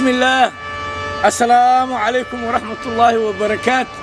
بسم الله السلام عليكم ورحمة الله وبركاته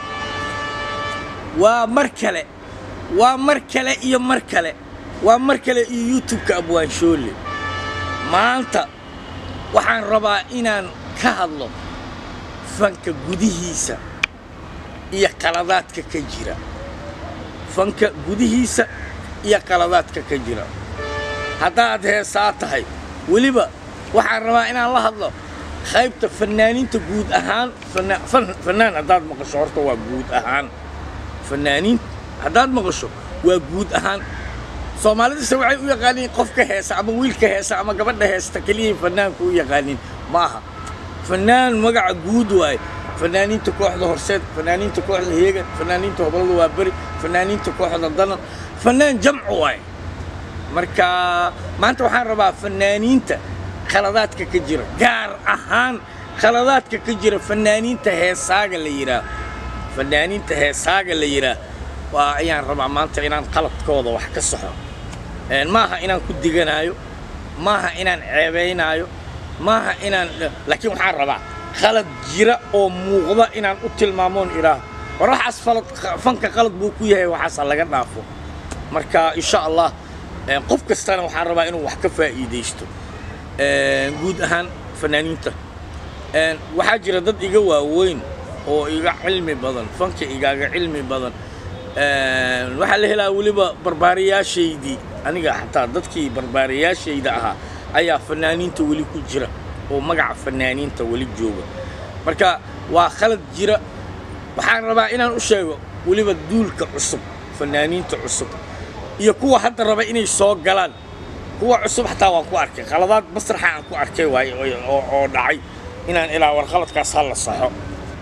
ومركلة ومركلة إيا مركلة ومركلة إيا يوتيوب كأبوان شولي ما أنت waxaan rabaa inaan ka hadlo fanka gudihiisa iyo qaladaadka ka jira fanka gudihiisa iyo qaladaadka ka jira haddaad heesaa tahay weliba waxaan rabaa inaan la hadlo qaybta fannaaniinta guud ahaan fanna- fan- fannaan haddaad maqasho horta waa guud ahaan fannaaniin haddaad maqasho waa guud ahaan soomaalidase waxay u yaqaaniin qofka heesa ama wiilka heesa ama gabadha heesta keliyay fannaanku u yaqaaniin maaha fannaan magaca guud waaye fannaaniinta kooxda horseed fannaaniinta kooxda heegan fannaaniinta hobolada waa beri fannaaniinta kooxda danan fannaan jamcu waaye marka maanta waxaan rabaa fannaaniinta khaladaadka ka jira gaar ahaan khaladaadka ka jira fannaaniinta heesaaga la yidhaah fannaaniinta heesaaga la yidhaah waa ayaan rabaa maanta inaan qaladkooda wax ka saxo Een, maaha inaan ku diganaayo maaha inaan ceebaynaayo maaha inaan laakiin waxaan rabaa khalad jira oo muuqda inaan u tilmaamoon idhaaho war waxaas falad fanka qalad buu ku yahay waxaasa laga dhaafo marka insha allah een, qof kastana waxaan rabaa inuu wax ka faa'iidaysto Een, guud ahaan fanaaniinta Een, waxaa jira dad iga waaweyn oo iga cilmi badan fanka igaaga cilmi badan Een, waxaa la helaa weliba barbaariyaashaydii aniga xataa dadkii barbaariyaashayda ahaa ayaa fanaaniinta weli ku jira oo magaca fanaaniinta weli jooga marka waa khalad jira waxaan rabaa inaan u sheego weliba duulka cusub fanaaniinta cusub iyo kuwa hadda raba inay soo galaan kuwa cusub xataa waan ku arkay khaladaad masraxa aan ku arkay waaye oo- oo oo dhacay inaan ilaa war khaladkaas ha la saxo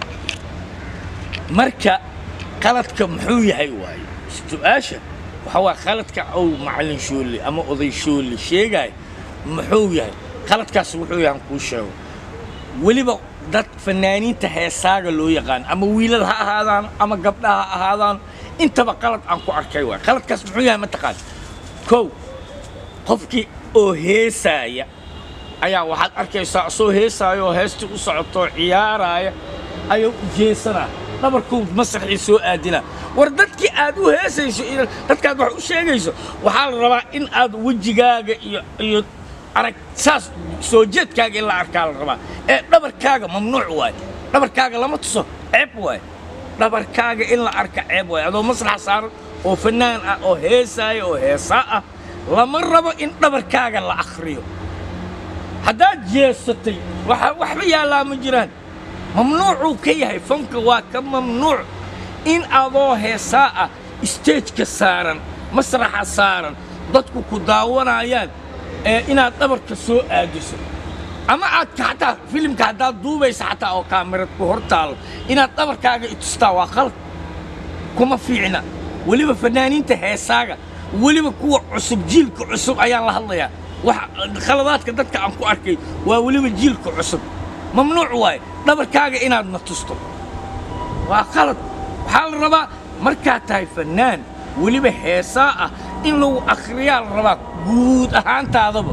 marka qaladka muxuu yahay waaye su-aasha waxa waa qaladka uu macallin shoole ama oday shoole sheegaya muxuu yahay qaladkaas wuxuu yahay aan kuu sheego weliba dad fanaaniinta heesaaga loo yaqaan ama wiilal ha ahaadaan ama gabdha ha ahaadaan intaba qalad aan ku arkay waay qaladkaas muxuu yahay mataqaan kow qofkii oo heesaaya ayaa waxaad arkaysaa asoo heesaaya oo heestii u socotoo ciyaaraaya ayuu jeesanaa dhabarkuu masraxii soo aadinaa war dadkii aad u heesayso iyo dadkaad wax u sheegayso waxaa la rabaa in aad wejigaaga iyo iyo arag saas soo jeedkaaga in la arkaa la rabaa ee dhabarkaaga mamnuuc waaye dhabarkaaga lama tuso ceeb waaye dhabarkaaga in la arka ceeb waaye adoo masraxa saaran oo fannaan ah oo heesaaya oo heesaa ah lama rabo in dhabarkaaga la akhriyo haddaad jeesatay waxa waxba yaallaa ma jiraan mamnuucuu ka yahay fanka waa ka mamnuuc in adoo heesaa ah isteejka saaran masraxa saaran dadku ku daawanayaan ee inaad dhabarka soo aadiso ama aad ka- xataa filimka haddaad duubaysa xataa oo kaamirad ku hor taalo inaad dhabarkaaga itustaa waa qalad kuma fiicna weliba fanaaniinta heesaaga weliba kuwa cusub jiilka cusub ayaan la hadlayaa wax khaladaadka dadka aan ku arkay waa weliba jiilka cusub mamnuuc waaye dhabarkaaga inaad na tusto waa qalad waxaa la rabaa markaad tahay fannaan weliba heesaa ah in lagu akhriyaa la rabaa guud ahaantaadaba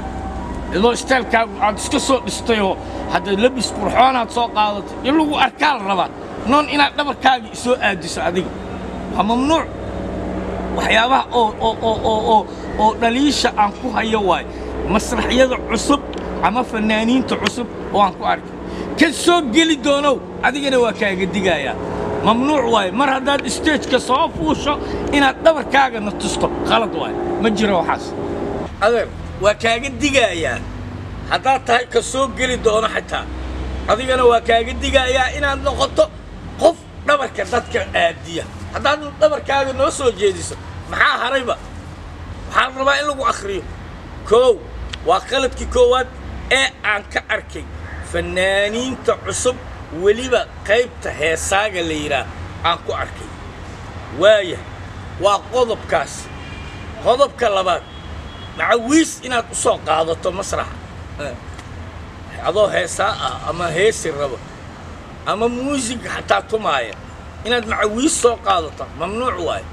idoo isteelkaagu aad iska soo dhistayoo hadda labis qurxoonaad soo qaadatay in lagu arkaa la rabaa noon inaad dhabarkaaga isoo aadiso adiga waa mamnuuc waxyaabaha oo oo oo oo oo oo dhaliisha aan ku hayo waaye masraxyada cusub ama fannaaniinta cusub oo aan ku arkay ka soo geli doonow adigana waa kaaga digayaa mamnuuc waaye mar haddaad isteejka soo fuusho inaad dhabarkaaga na tusto khalad waaye ma jiro waxaas adeer waa kaaga digayaa haddaad tahay ka soo geli doono xitaa adigana waa kaaga digayaa inaad noqoto qof dhabarka dadka aadiya haddaad dhabarkaaga noo soo jeediso maxaa harayba waxaa la rabaa in lagu akhriyo koow waa qaladkii koowaad ee aan ka arkay fannaaniinta cusub weliba qaybta heesaaga la yidhaah aan ku arkay waaya waa qodobkaas qodobka labaad macawiis inaad u soo qaadato masraxa Eh, adoo heesaa ah ama heesi rabo ama muusig xataa tumaaya inaad macawiis soo qaadato mamnuuc waaye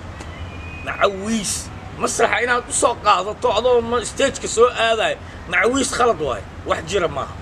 macawiis masraxa inaad u soo qaadato adoo ma- isteejka soo aadaayo macawiis khalad waaye wax jira maaha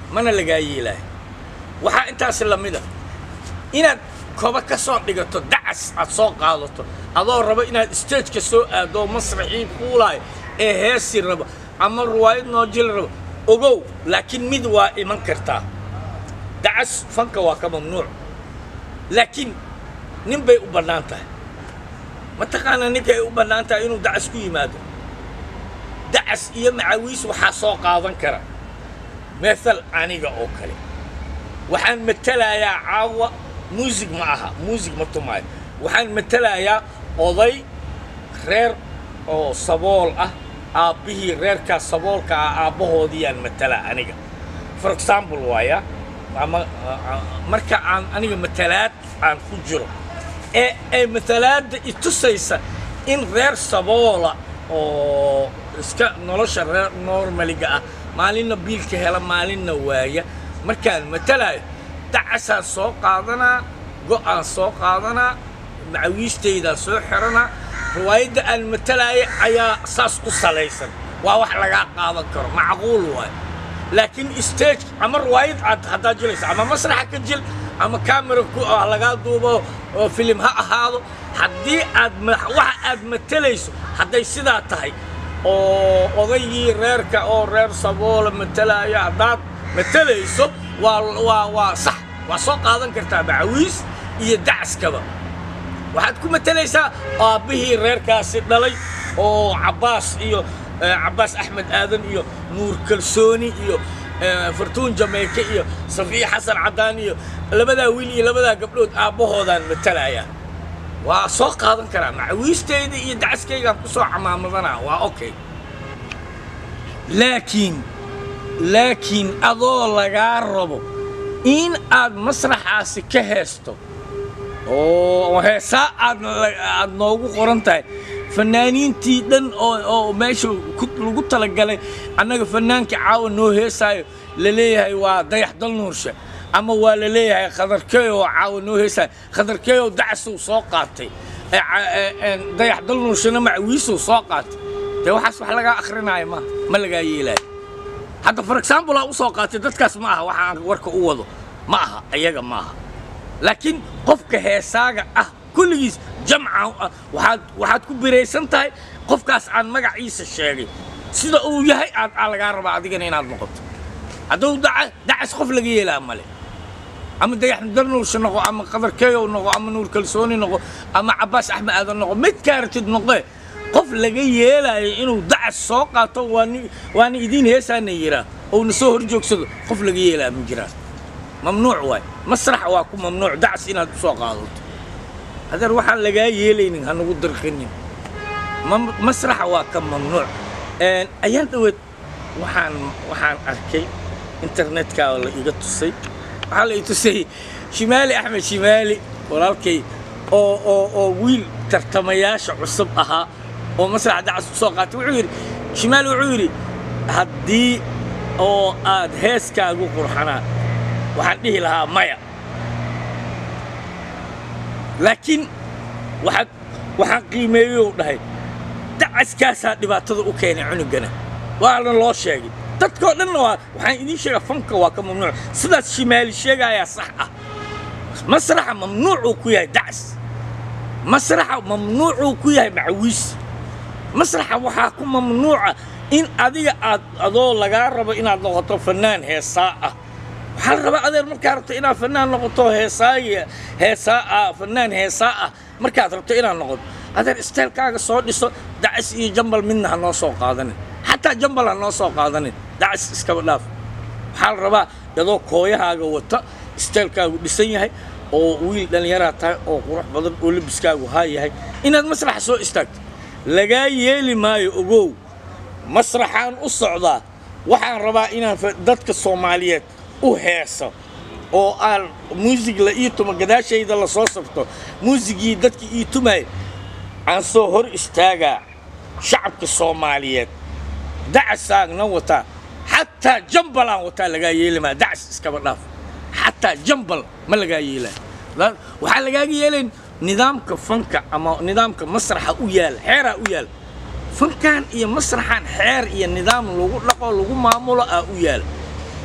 mana lagaa yeelaayo waxaa intaasi la mid a inaad koba ka soo dhigato dacas aad soo qaadato adoo rabo inaad stageka soo aado masraxii fuulaayo ee heesi rabo ama ruwaayad noojil rabo ogow laakiin mid waa iman kartaa dacas fanka waa ka mamnuuc laakiin nin bay u bannaan tahay mataqaanaa ninka ay u bannaan tahay inuu dacas ku yimaado dacas iyo macawiis waxaa soo qaadan kara meethal aniga oo kale waxaan matelayaa caawa muusig ma aha muusig ma tumaayo waxaan matelayaa oday reer oo sabool ah aabbihii reerkaas saboolka ah aabbahoodiyaan matalaa aniga for example waaya ama marka aan aniga matalaad aan ku jiro ee ay matalaadda itusaysa in reer saboola oo iska nolosha reer normaliga ah maalinna biilka hela maalinna waaya markaan matalaayo dacasaan soo qaadanaa go'aan soo qaadanaa macawiistaydaan soo xiranaa riwaayadda aan matalaayo ayaa saas ku salaysan waa wax lagaa qaadan karo macquul waayo laakiin stage ama riwaayad aad haddaad jilayso ama masraxa ka jil ama camera ku ah lagaa duubo oo filim ha ahaado haddii aad waxa aad matalayso hadday sidaa tahay oo odaygii reerka oo reer saboola matalaayo haddaad matalayso waa waa waa sax waa soo qaadan kartaa macawiis iyo dacaskaba waxaad ku matalaysaa aabbihii reerkaasi dhalay oo cabbaas iyo cabbaas axmed aadan iyo nuur kalsooni iyo fartuun jameyke iyo safiya xasan caddaan iyo labadaa wiil iyo labadaa gabdhood aabbahoodaan matalayaa waa soo qaadan karaa macawiistayda iyo dacaskaygaan ku soo camaamadana waa okay laakiin laakiin adoo lagaa rabo in aad masraxaasi ka heesto oo heesaa aad aad noogu qoran tahay fanaaniintii dhan oo oo meesha lagu talagalay annaga fanaankii caawa noo heesaayo la leeyahay waa dayax dal nuurshe ama waa la leeyahay khadarkeey oo caawa noo heesaayo khadarkeey oo dacasuu soo qaatay dayax dal nuurshena macawiisuu soo qaatay dee waxaas wax lagaa akhrinaayo ma ma lagaa yeelaayo hadda for example aa u soo qaatay dadkaas ma aha waxa aan warka u wado ma aha iyaga ma aha laakiin qofka heesaaga ah kulligiis jamca waxaad waxaad ku biraysan tahay qofkaas aan magaciisa sheegay sida uu yahay aad aa lagaa rabaa adigana inaad noqoto hadduu daca dacas qof laga yeelaa male ama dayax darnuursha noqo ama qadarkeeyow noqo ama nuur kalsooni noqo ama cabbaas axmed aadan noqo mid kaaratid noqee qof laga yeelaayo inuu dacas soo qaato waani waana idiin heesaana yiraa ouna soo hor joogsado qof laga yeelaa ma jiraan mamnuuc waay masrax waa ku mamnuuc dacas inaad u soo qaadato hadeer waxaan lagaa yeelaynin ha nagu dirqinin masraxa waa ka mamnuuc ayaan dhaweed waxaan waxaan arkay internetka oo la iga tusay waxaa la i tusay shimaali axmed shimaali walaalkay oo oo oo wiil tartamayaasha cusub ahaa oo masraxa dacas u soo qaatay wuxuu yidhi shimaali wuxuu yidhi haddii oo aad heeskaagu qurxanaa waxaan dhihi lahaa maya laakiin waxaad waxaan qiimeeyou dhahay dacaskaasaa dhibaatada u keenay cunugana waana loo sheegay dadkoo dhanna waa waxaan idiin sheegaa fanka waa ka mamnuuc sidaas shimaali sheegaayaa sax ah masraxa mamnuucuu ku yahay dacas masraxa mamnuucuu ku yahay macawiis masraxa waxaa ku mamnuuca in adiga aad adoo lagaa rabo inaad noqoto fanaan heesaa ah waxaa la rabaa adeer markaad rabto inaad fanaan noqoto heesaaga heesaa ah fanaan heesaa ah markaad rabto inaad noqoto adeer isteelkaaga soo dhiso dacis iyo jambal midna ha noo soo qaadanin xataa jambal ha noo soo qaadanin dacis iskaba dhaaf waxaa la rabaa adoo kooyahaaga wata isteelkaagu dhisan yahay oo wiil dhallinyaraa tahay oo qurux badan oo labiskaagu haa yahay inaad masraxa soo istaagto lagaa yeeli maayo ogow masraxaan u socdaa waxaan rabaa inaan dadka soomaaliyeed u heeso oo aan muusig la ii tumo gadaashayda la soo sabto muusigii dadka ii tumaya aan soo hor istaagaa shacabka soomaaliyeed dacasaagna wataa xataa jambal aan wataa lagaa yeeli maa dacas iskaba dhaaf xataa jambal ma lagaa yeelaa waxaa lagaaga yeelayn nidaamka fanka ama nidaamka masraxa u yaal xeeraa u yaal fankan iyo masraxan xeer iyo nidaam lagu dhaqo lagu maamulo aa u yaal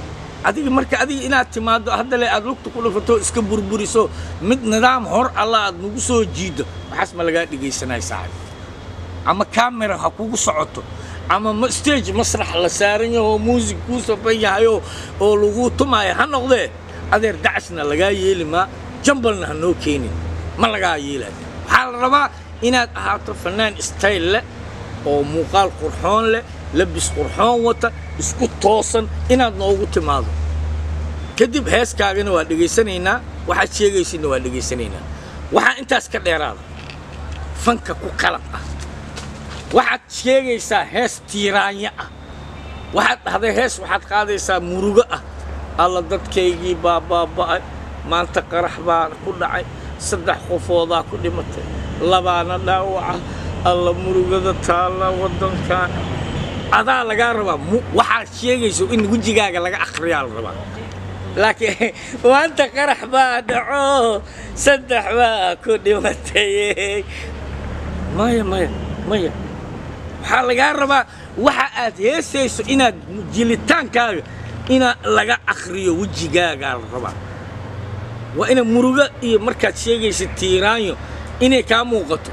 adiga marka adiga inaad timaaddo haddale aad lugta ku dhufato iska burburiso mid nidaam hor alla aad nagu soo jiiddo waxaas ma lagaa dhegaysanaya saaxib ama camera ha kugu socoto ama ma- stage masrax la saaran yaho oo muusig kuu safan yahayo oo lagu tumaayo ha noqdee adeer dacasna lagaa yeeli maa jambalna ha noo keenin ma lagaa yeelayo waxaa la rabaa inaad ahaato fanaan style leh oo muuqaal qurxoon leh labis qurxoon wata isku toosan inaad noogu timaado kadib heeskaagana waa dhegaysanaynaa waxaad sheegaysidna waa dhegaysanaynaa waxaa intaas ka dheeraada fanka ku qalab ah waxaad sheegaysaa hees tiiraanya ah waxaad dhahday hees waxaad qaadaysaa murugo ah alla dadkaygii baa baaba'ay maanta qarax baa ku dhacay saddex qofoodaa ku dhimatay labaana dhaawaca alla murugada taalla waddankan adaa lagaa rabaa mu- waxaad sheegayso in wejigaaga laga akhriyaa la rabaa laakiin maanta qarax baa dhaco saddex baa ku dhimatay maya maya maya waxaa lagaa rabaa waxa aad heesayso inaad jilitaankaaga ina laga akhriyo wejigaagaa la rabaa waa ina murugo iyo markaad sheegaysa tiiraanyo inay kaa muuqato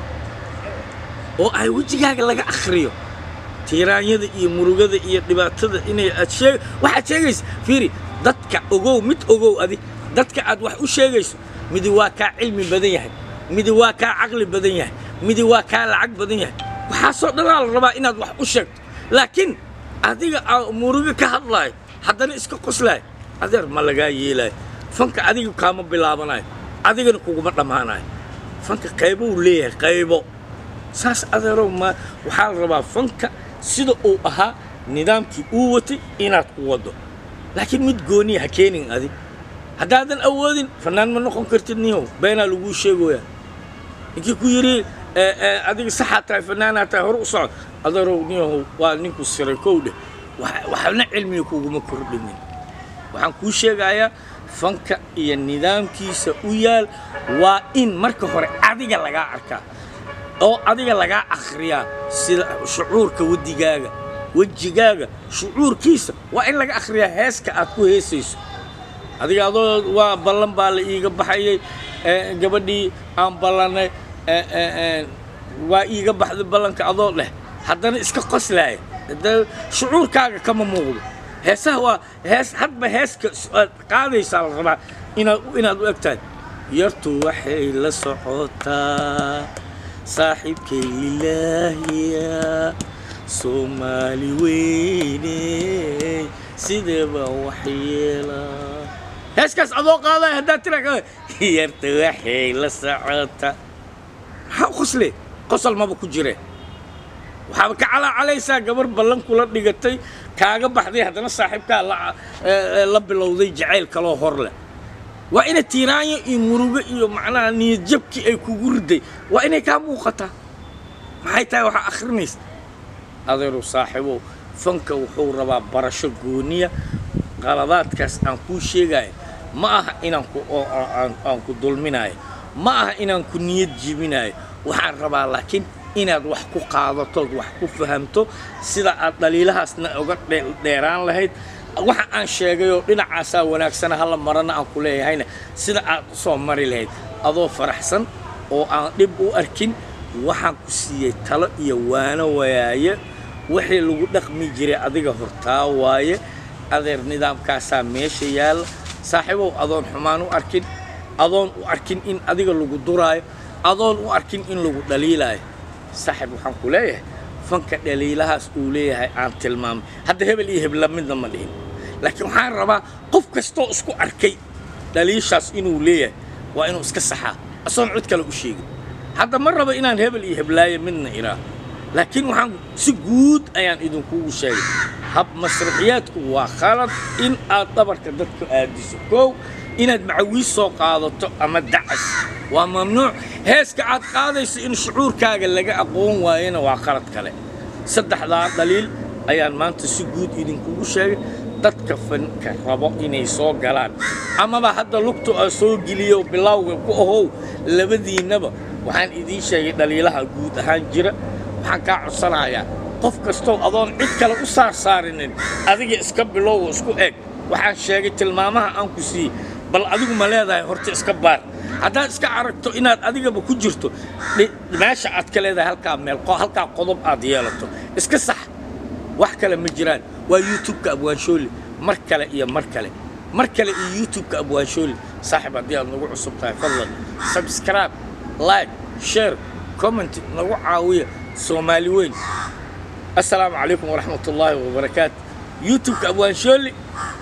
oo ay wejigaaga laga akhriyo tiiraanyada iyo murugada iyo dhibaatada inay aad sheeg waxaad sheegaysa fiiri dadka ogow mid ogow adi dadka aad wax u sheegayso midi waa kaa cilmi badan yahay midi waa kaa caqli badan yahay midi waa kaa lacag badan yahay waxaasoo dhanaa la rabaa inaad wax u sheegto laakiin adiga aa murugo ka hadlaayo haddana iska qoslaayo adeer ma lagaa yeelaayo fanka adiga kaama bilaabanayo adigana kuguma dhammaanayo fanka qaybo uu leeyahay qaybo saas adeerow ma waxaa la rabaa fanka sida uu ahaa nidaamkii uu watay inaad ku waddo laakiin mid gooniya ha keenin adig haddaadan awoodin fannaan ma noqon kartid niyow beenaa laguu sheegoyaa ninkii ku yidhi "Eh, eh, adiga saxaa tahay fannaanaa tahay hor u socod adeerow niyahow waa ninku siray kow dheh Wax- waxna cilmiga kuguma kordhinin waxaan kuu sheegayaa fanka iyo nidaamkiisa u yaal waa in marka hore adiga lagaa arkaa oo adiga lagaa akhriyaa sida shucuurka wedigaaga wejigaaga shucuurkiisa waa in laga akhriyaa heeska aad ku heesayso adiga adoo waa ballan baa la iiga baxayay eh, gabadhii aan ballannay eh, eh, eh, waa iiga baxday ballanka adoo leh haddana iska qoslaaya Hadda shucuurkaaga kama muuqdo heesaha waa hees hadba heeska s- aad qaadaysaa la rabaa inaad inaad u egtahay yartu waxay la socotaa saaxiibkay ilaahiya soomaali weyne sideeba waxyeelaa heeskaas adoo qaadaya haddaad tira yarta waxay la socotaa maxaa u qosle qosol maba ku jire waxaaba ka calaacalaysaa gabar ballan kula dhigatay kaaga baxday haddana saaxiibkaa la, eh, eh, la bilowday jacayl kaloo hor leh waa ina tiiraanyo iyo murugo iyo macnaha niyadjabkii ay kugu riday waa inay kaa muuqataa maxay tahay waxaa akhrinaysa adeeru saaxiibow fanka wuxuu rabaa barasho gooniya qaladaadkaas aan kuu sheegayo ma aha inaan ku oo aan, aan ku dulminayo ma aha inaan ku niyad jibinayo waxaan rabaa laakiin inaad wax ku qaadatood wax ku fahamto sida aad dhaliilahaasna uga dhe- dheeraan lahayd waxa aan sheegayoo dhinacaasaa wanaagsana hala marana aan ku leeyahayna sida aad u soo mari lahayd adoo faraxsan oo aan dhib u arkin waxaan ku siiyey talo iyo waano wayaaye wixii lagu dhaqmi jiray adiga hortaa waaye adeer nidaamkaasaa meesha yaalla saaxiibow adoon xumaan u arkin adoon u arkin in adiga lagu duraayo adoon u arkin in lagu dhaliilaayo saaxiib waxaan ku leeyahay fanka dhaliilahaas uu leeyahay aan tilmaamay hadda hebel iyo hebla midna ma dhihin laakiin waxaan rabaa qof kastoo isku arkay dhaliishaas inuu leeyahay waa inuu iska saxaa asoon cid kale u sheegin hadda ma rabo inaan hebel iyo heblaayo midna iraa laakiin waxaan si guud ayaan idinkugu sheegay hab masraxiyaadku waa khalad in aad dhabarka dadku aadiso kow inaad macawiis soo qaadato ama dacas waa mamnuuc heeska aad qaadayso in shucuurkaaga laga aqoon waayana waa qalad kale saddexdaa dhaliil ayaan maanta si guud idinkugu sheegay dadka fanka rabo inay soo galaan amaba hadda lugtu aa soo geliyo bilowga ku ahow labadiinnaba waxaan idiin sheegay dhaliilaha guud ahaan jira waxaan kaa codsanayaa qof kastoo adoon cid kale u saarsaarinin adiga iska bilowga isku eg waxaan sheegay tilmaamaha aan ku siiyey bal adigu ma leedahay horta iska baar haddaad iska aragto inaad adigaba ku jirto dhi- meesha aad ka leedahay halkaa meel qo- halkaa qodob aad yeelato iska sax wax kale ma jiraan waa youtube-ka abwaanshooli mar kale iyo mar kale mar kale iyo youtube-ka abwaanshooli saaxib haddii aad nagu cusub tahay fadlan subscribe like share comment nagu caawiya soomaali weyn السلام عليكم ورحمة الله وبركاته يوتيوب أبوان شولي